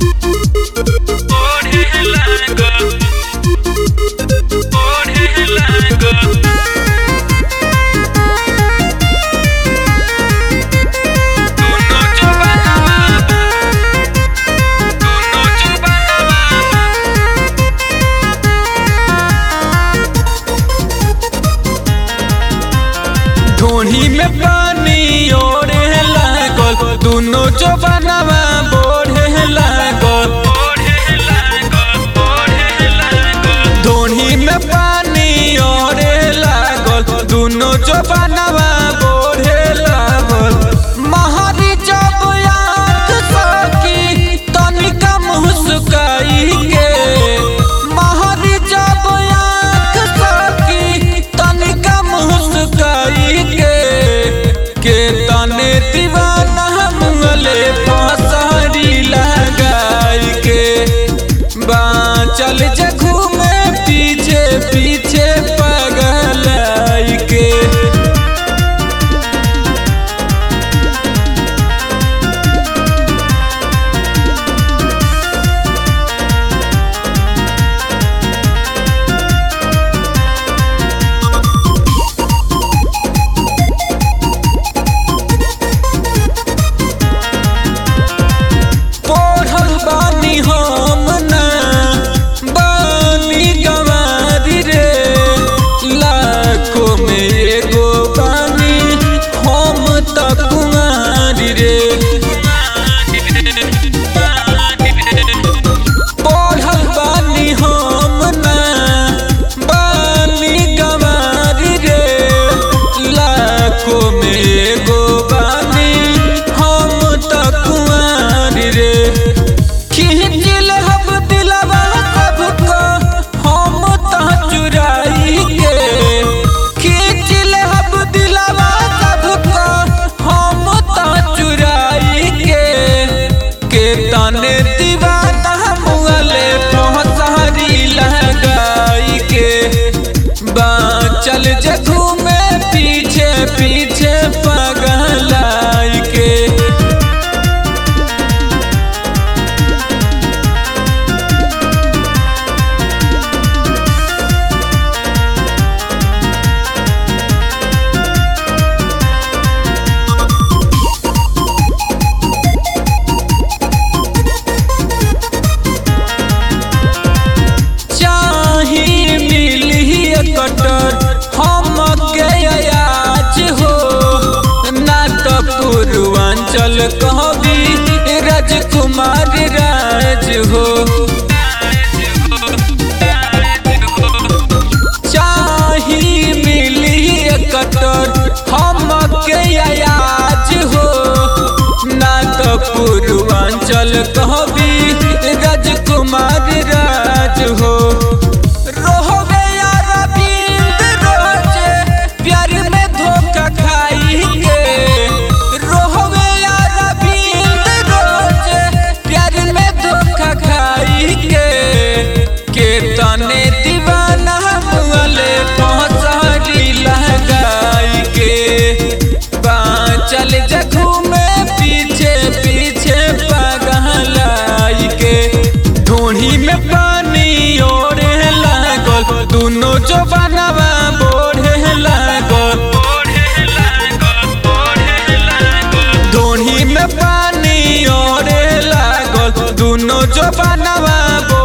ओढ़े लागल ओढ़े लागल दोनों जुबानवा दोनों जुबानवा ढोढ़ी में पानी ओढ़े लागल दोनों जवानवा बोढ़े लागल ढोढ़ी में पानी ओढ़े लागल दोनों जवानवा बोढ़े लागल महारी जब आँख सकी तनिका मुस्काई के महारी जब आँख सकी तनिका मुस्काई के के तने दीवाना मुंगले फसरी लगाई के बाँचल जगू में पीछे पीछे पगलाई के पढ़ल बानी हम ना बानी गवारी रे लाखों में एगो बानी हम त कुमारी रे पढ़ल बानी हम ना बानी गवारी रे लाखों में एगो बानी हम त कुमारी रे खिंचिल हब दिलवा सबको हम त चुराई के खिंचिल हब दिलवा सबको हम त चुराई के के तने दीवाना मुगले पहुंचारी लगाई के बाँचल जगू में पीछे पीछे पगलाई के चाही मिली कटर हम के आज हो ना तो पूर्वांचल कहबी राजकुमार राज हो चाही मिली कटर हम के आज हो ना तो पूर्वांचल कहबी राजकुमार राज हो रोहबे यार बिंद रोजे प्यार में धोखा खाई के रोहबे यार बिंद रोजे प्यार में धोखा खाई के के तने दीवाना मुगले पहुंचारी लगाई के बाँचल जखू में पीछे पीछे पगलाई के ढूढ़ी में पानी ओढ़े लागल दोनों जवानवा बोढ़े लागल ढूढ़ी में पानी ओढ़े लागल दोनों जवानवा